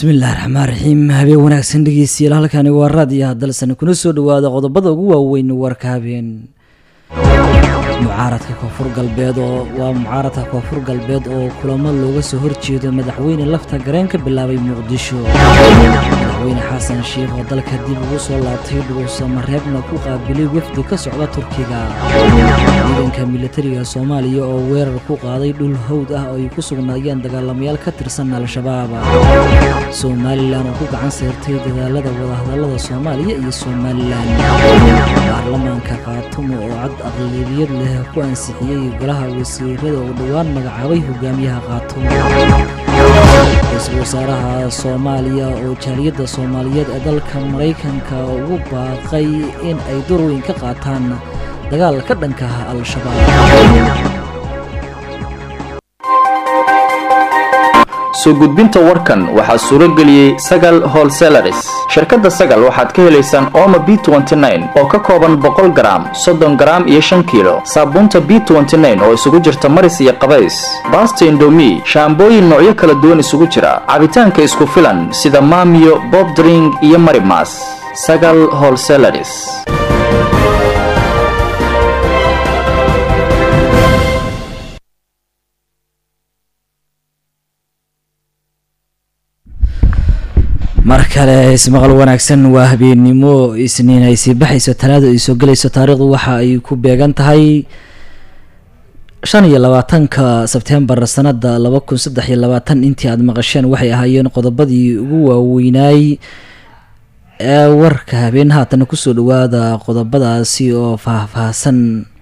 bismillahi raxmaan raxiim habeen wanaagsan dhegeystayaal halkani waa raadiyo hadalsan kuna soo dhawaada qodobada ugu waaweyn warka habeen mucaaradka koonfur galbeed oo waa mucaaradka koonfur galbeed oo kulamo looga soo horjeedo madaxweyne lafta gareen ka bilaabay muqdisho madaxweyne xasan sheikh oo dalka dib ugu soo laabtay dhuusamareebna ku qaabilay wafdi ka socda turkiga ciidanka militariga soomaaliya oo weerar ku qaaday dhul hawd ah oo ay ku sugnaayeen dagaalamayaal ka tirsan al-shabaab somalilan oo ku gacan sayrtay dadaalada wadahadalada soomaaliya iyo somalilan baarlamaanka khaatumo oo cad aqlabiyad leh ku ansixiyey golaha wasiirada oo dhowaan magacaabay hogaamiyaha khaatumo ra-iisul wasaaraha soomaaliya oo jaaliyadda soomaaliyeed ee dalka maraykanka ugu baaqay in ay dorweyn ka qaataan dagaal ka dhanka ah al-shabaab soo gudbinta warkan waxaa suuro geliyey sagal holselaris shirkadda sagal waxaad ka helaysaan ooma b oo ka kooban boqol garaam soddon garaam iyo shan kiilo saabuunta b oo isugu jirta maris iyo qabays baasta indomi shaambooyin noocyo kala duwan isugu jira cabitaanka isku filan sida maamiyo bobdring iyo marimas sagal holselaris mar kale ismaqal wanaagsan waa habeennimo isniin ay sii baxayso talaada ay soo gelayso taariikhdu waxa ay ku beegan tahay shan iyo labaatanka sebtembar sanada laba kun saddex iyo labaatan intii aada maqasheen waxay ahaayeen qodobadii ugu waaweynaay ee warka habeen haatana kusoo dhawaada qodobadaasi oo faahfaahsan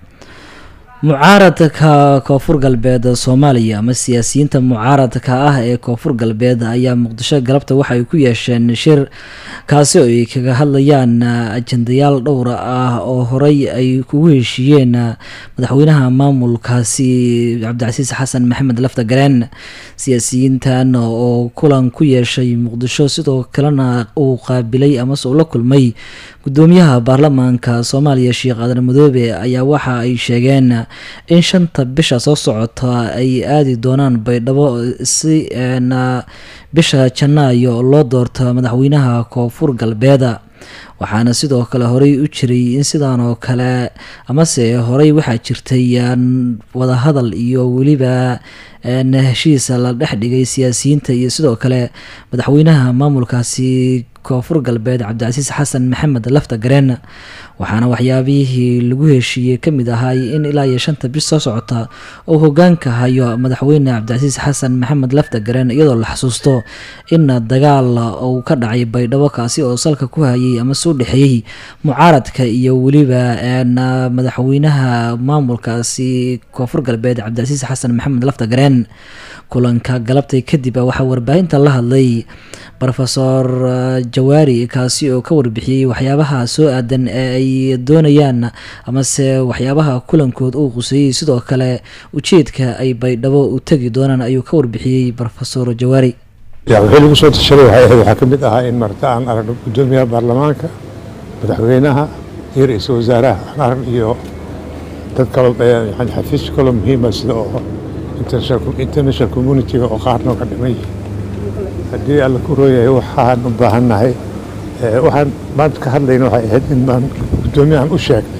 mucaaradka koonfur galbeed soomaaliya ama siyaasiyiinta mucaaradka ah ee koonfur galbeed ayaa muqdisho galabta waxa ay ku yeesheen shir kaasi oo ay kaga hadlayaan ajendayaal dhowra ah oo horey ay kugu heshiiyeen madaxweynaha maamulkaasi cabdicasiis xasan maxamed lafta gareen siyaasiyiintan oo kulan ku yeeshay muqdisho sidoo kalena uu qaabilay amase uu la kulmay gudoomiyaha baarlamaanka soomaaliya sheekh aadan madoobe ayaa waxa ay sheegeen in shanta bisha soo socota ay aadi doonaan baydhabo si bisha janaayo loo doorto madaxweynaha koonfur galbeeda waxaana sidoo kale horey u jiray in sidaan oo kale amase horey waxaa jirtay wadahadal iyo weliba heshiisa la dhex dhigay siyaasiyiinta iyo sidoo kale madaxweynaha maamulkaasi koonfur galbeed cabdicasiis xasan maxamed lafta gareen waxaana waxyaabihii lagu heshiiyey kamid ahay in ilaa iyo shanta bis soo socota uu hogaanka hayo madaxweyne cabdicasiis xasan maxamed lafta gareen iyadoo la xasuusto in dagaal uu ka dhacay baydhabo kaasi oo salka ku hayay amase u dhexeeyey mucaaradka iyo weliba madaxweynaha maamulkaasi koonfur galbeed cabdicasiis xasan maxamed lafta gareen kulanka galabtay kadib waxaa warbaahinta la hadlay rofesor jawaari kaasi oo ka warbixiyey waxyaabaha soo aadan ee ay doonayaan amase waxyaabaha kulankood uu quseeyey sidoo kale ujeedka ay baydhabo u tegi doonaan ayuu ka warbixiyey rofesor jawaari wixii lagu soo tashaday waxay ahayd waxaa ka mid ahaa in marta aan aragno gudoomiyaha baarlamaanka madaxweynaha iyo ra-iisul wasaaraha aan arag iyo dad kaloo xafiis kaloo muhiima sida oo international communitiga oo qaarnoo ka dhiman yihiin haddii alla ku rooyahay waxaan u baahannahay waxaan maanta ka hadlayna waxay ahayd in baan guddoomiyahan u sheegnay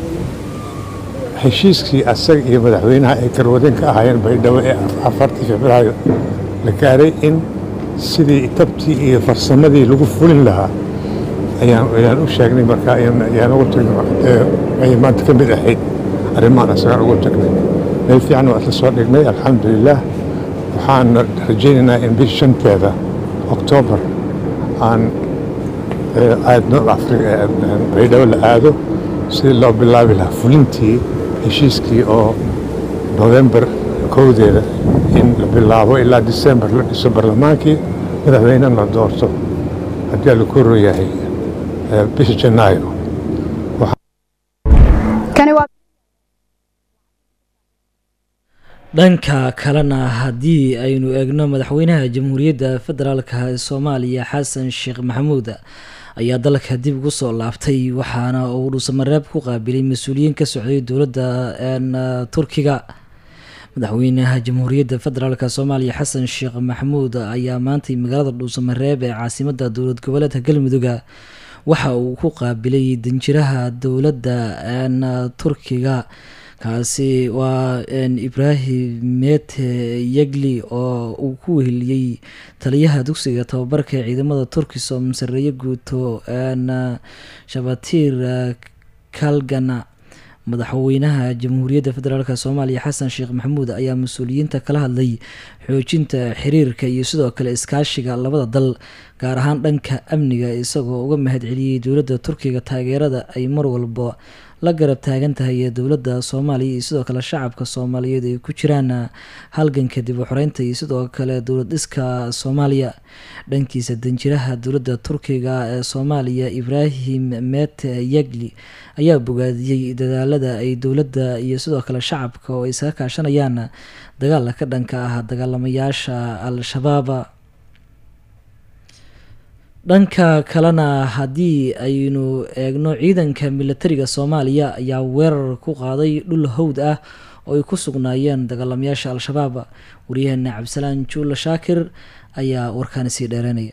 heshiiskii asaga iyo madaxweynaha ay karwadeen ka ahaayeen baydhabo ee afartii februaayo la gaaray in sidii tabtii iyo farsamadii lagu fulin lahaa ayaan u sheegnay marka ayaan ugu tagnay ayay maanta ka mid ahayd arrimahan asagaan ugu tagnay meel fiican waa isla soo dhignay alxamdulilah waxaan rajaynaynaa in bish shanteeda oktoobar aan aadno baydhabo la aado sidii loo bilaabi lahaa fulintii heshiiskii oo novembar kowdeeda in la bilaabo ilaa disembar la dhiso barlamaankii madaxweynena la doorto haddii alla ku royahay bisha janaayo dhanka kalena haddii aynu eegno madaxweynaha jamhuuriyadda federaalka ee soomaaliya xasan sheekh maxamuud ayaa dalka dib ugu soo laabtay waxaana uu dhuusamareeb ku qaabilay mas-uuliyiin ka socday dowladda turkiga madaxweynaha jamhuuriyadda federaalk soomaaliya xasan sheekh maxamuud ayaa maantay magaalada dhuusamareeb ee caasimada dowlad goboleedka galmudugga waxa uu ku qaabilay danjiraha dowladda turkiga kaasi waa ibraahim mete yegli oo uu ku weheliyey taliyaha dugsiga tababarka ee ciidamada turkisom sareeye guuto shabatir kalgana madaxweynaha jamhuuriyadda federaalk soomaaliya xasan sheekh maxamuud ayaa mas-uuliyiinta kala hadlay xoojinta xiriirka iyo sidoo kale iskaashiga labada dal gaar ahaan dhanka amniga isagoo uga mahad celiyey dowladda turkiga taageerada ay mar walba la garab taagan tahay ee dowladda soomaaliya iyo sidoo kale shacabka soomaaliyeed ay ku jiraan halganka dib u xoreynta iyo sidoo kale dowlad dhiska soomaaliya dhankiisa danjiraha dowladda turkiga ee soomaaliya ibraahim mete yegli ayaa bogaadiyey dadaalada ay dowladda iyo sidoo kale shacabka oo ay isaga kaashanayaan dagaalka ka dhanka ah dagaalamayaasha al-shabaab dhanka kalena haddii aynu eegno ciidanka militariga soomaaliya ayaa weerar ku qaaday dhul howd ah oo ay ku sugnaayeen dagaalamayaasha al-shabaab waryaheena cabdisalaan juula shaakir ayaa warkaani sii dheereynaya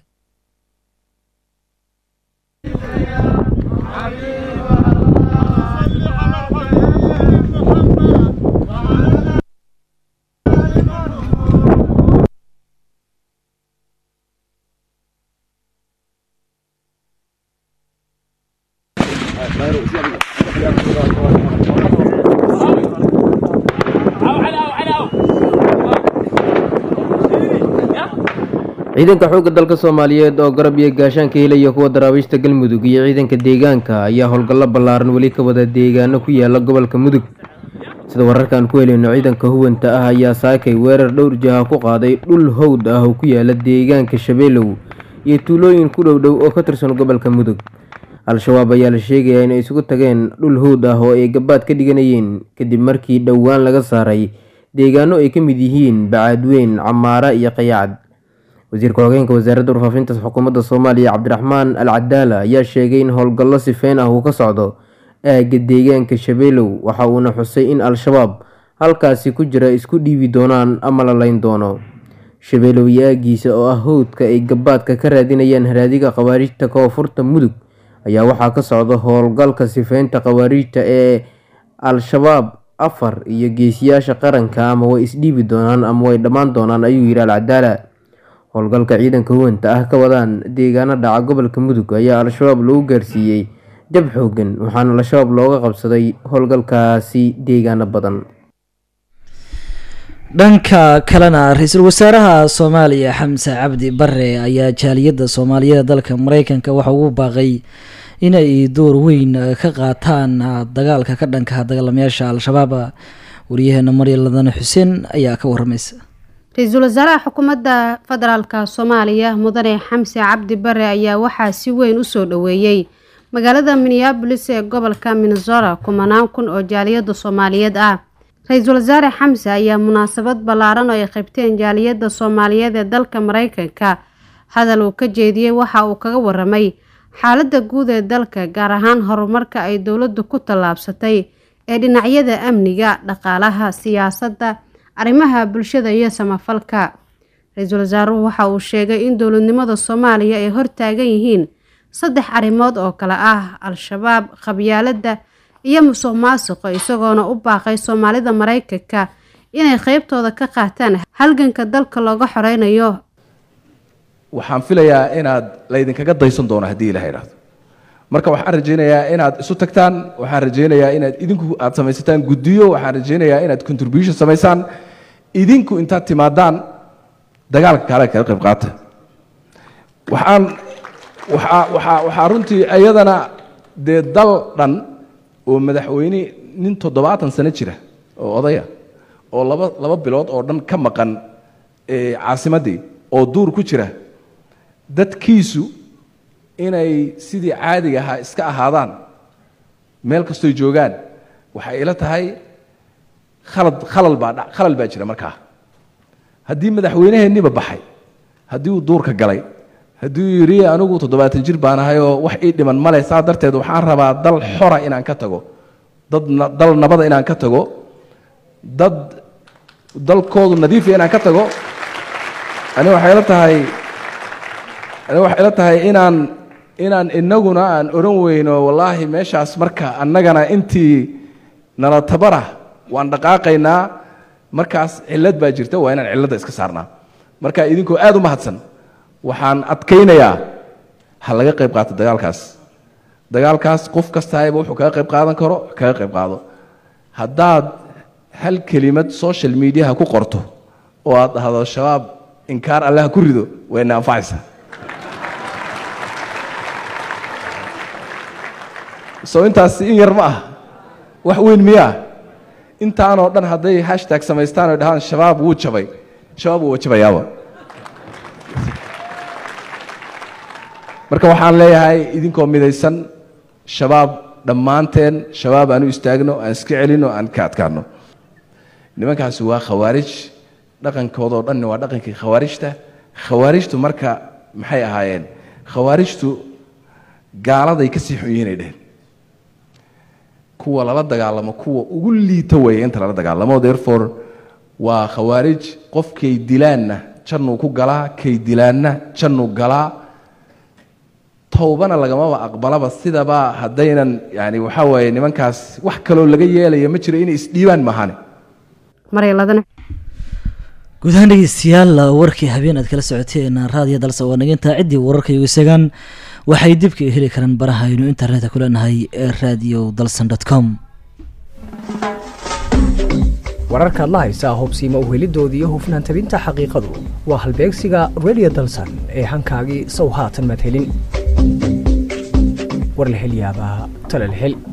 ciidanka xoogga dalka soomaaliyeed oo garab iyo gaashaan ka helaya kuwa daraabiishta galmudug iyo ciidanka deegaanka ayaa howlgallo ballaaran weli ka wada deegaano ku yaala gobolka mudug sida wararkaan ku helayno ciidanka huwanta ah ayaa saakay weerar dhowr jaha ku qaaday dhul howd ah oo ku yaala deegaanka shabeelow iyo tuulooyin ku dhowdhow oo ka tirsan gobolka mudug al-shabaab ayaa la sheegayaa inay isugu tageen dhul howd ah oo ay gabaad ka dhiganayeen kadib markii dhowaan laga saaray deegaano ay ka mid yihiin bacaadweyn camaara iyo qayaacad wasiirka xogeenka wasaaradda warfaafinta xukuumadda soomaaliya cabdiraxmaan al cadaala ayaa sheegay in howlgallo sifeyn ah uu ka socdo aagga deegaanka shabeelow waxa uuna xusay in al-shabaab halkaasi ku jira isku dhiibi doonaan ama la layn doono shabeelow iyo aaggiisa oo ah howdka ay gabaadka ka raadinayaan haraadiga khawaariijta koonfurta mudug ayaa waxaa ka socda howlgalka sifeynta khawaariijta ee al-shabaab afar iyo geesiyaasha qaranka ama way isdhiibi doonaan ama way dhammaan doonaan ayuu yidhi al cadaala howlgalka ciidanka huwanta ah ka wadaan deegaano dhaca gobolka mudug ayaa al-shabaab lagu gaarsiiyey jab xoogan waxaana al-shabaab looga qabsaday howlgalkaasi deegaano badan dhanka kalena ra-iisul wasaaraha soomaaliya xamse cabdi bare ayaa jaaliyadda soomaaliyeed dalka mareykanka waxa ugu baaqay inay door weyn ka qaataan dagaalka ka dhanka dagaalamayaasha al-shabaab wariyaheena marya ladane xuseen ayaa ka waramaysa ra-iisul wasaaraha xukuumadda federaalka soomaaliya mudane xamse cabdi bare ayaa waxaa si weyn usoo dhoweeyey magaalada minneabolis ee gobolka minnesota kumanaan kun oo jaaliyadda soomaaliyeed ah ra-iisul wasaare xamse ayaa munaasabad ballaaran oo ay qaybteen jaaliyadda soomaaliyeed ee dalka mareykanka hadal uu ka jeediyey waxa uu kaga waramay xaaladda guud ee dalka gaar ahaan horumarka ay dowladdu ku tallaabsatay ee dhinacyada amniga dhaqaalaha siyaasadda arrimaha bulshada iyo samafalka ra-iisul wasaaruhu waxa uu sheegay in dowladnimada soomaaliya ay hortaagan yihiin saddex arrimood oo kale ah al-shabaab qabyaaladda iyo musuq maasuqa isagoona u baaqay soomaalida mareykanka inay qeybtooda ka qaataan halganka dalka looga xoreynayo waxaan filayaa inaad laydinkaga daysan doono haddii ilaha idhaahdo marka waxaan rajaynayaa inaad isu tagtaan waxaan rajaynayaa inaad idinku aad samaysataan guddiyo waxaan rajaynayaa inaad contribution samaysaan idinku intaad timaadaan dagaalka kaale kaga qayb qaata waxaan waxaa waxaa waxaa runtii iyadana dee dal dhan oo madaxweyne nin toddobaatan sano jira oo odaya oo laba laba bilood oo dhan ka maqan caasimaddii oo duur ku jira dadkiisu inay sidii caadiga ahaa iska ahaadaan meel kastoy joogaan waxay ila tahay khalad khalal baa dha khalal baa jira markaa haddii madaxweyneheenniba baxay haddii uu duurka galay haddii uu yidhi anigu toddobaatan jir baan ahay oo wax ii dhiman male saa darteed waxaan rabaa dal xora inaan ka tago dad dal nabada inaan ka tago dad dalkoodu nadiifiya inaan ka tago ani waxay la tahay ani waxay la tahay inaan inaan inaguna aan oran weyno wallaahi meeshaas marka annagana intii nala tabara waan dhaqaaqaynaa markaas cillad baa jirta waa inaan cilladda iska saarnaa marka idinkoo aad u mahadsan waxaan adkaynayaa ha laga qayb qaato dagaalkaas dagaalkaas qof kastaayba wuxuu kaga qayb qaadan karo kaga qayb qaado haddaad hal kelimad social mediaha ku qorto oo aad dhahdo shabaab inkaar alle ha ku rido wayna anfacaysaa soo intaasi in yar ma ah wax weyn miyaa intaanoo dhan hadday hashtag samaystaan oo dhahaan shabaab wuu jabay shabaab wuu jabayaaba marka waxaan leeyahay idinkoo midaysan shabaab dhammaanteen shabaab aan u istaagno aan iska celino aan ka adkaano nimankaasi waa khawaarij dhaqankoodoo dhanni waa dhaqankii khawaarijta khawaarijtu marka maxay ahaayeen khawaarijtu gaaladay ka sii xun yihiinay dheheen kuwa lala dagaalamo kuwa ugu liita weeye inta lala dagaalamo therefore waa khawaarij qofkay dilaanna jannuu ku galaa kay dilaanna jannuu galaa towbana lagamaba aqbalaba sidaba haddaynan yani waxaa waaye nimankaas wax kaloo laga yeelaya ma jiro inay isdhiibaan maahane maryaladana guud ahaan dhegeystayaal warkii habeen aad kala socoteen raadiyo dalse oo naginta ciddii wararka igu isagaan waxay dibka heli karaan baraha aynu internetka ku leenahay ee radio dalson dot com wararkaad la haysaa hubsiima uhelidooda iyo hufnaan tabinta xaqiiqadu waa halbeegsiga radio dalsan ee hankaagii sow haatan madhelin war la hel yaabaa tala la hel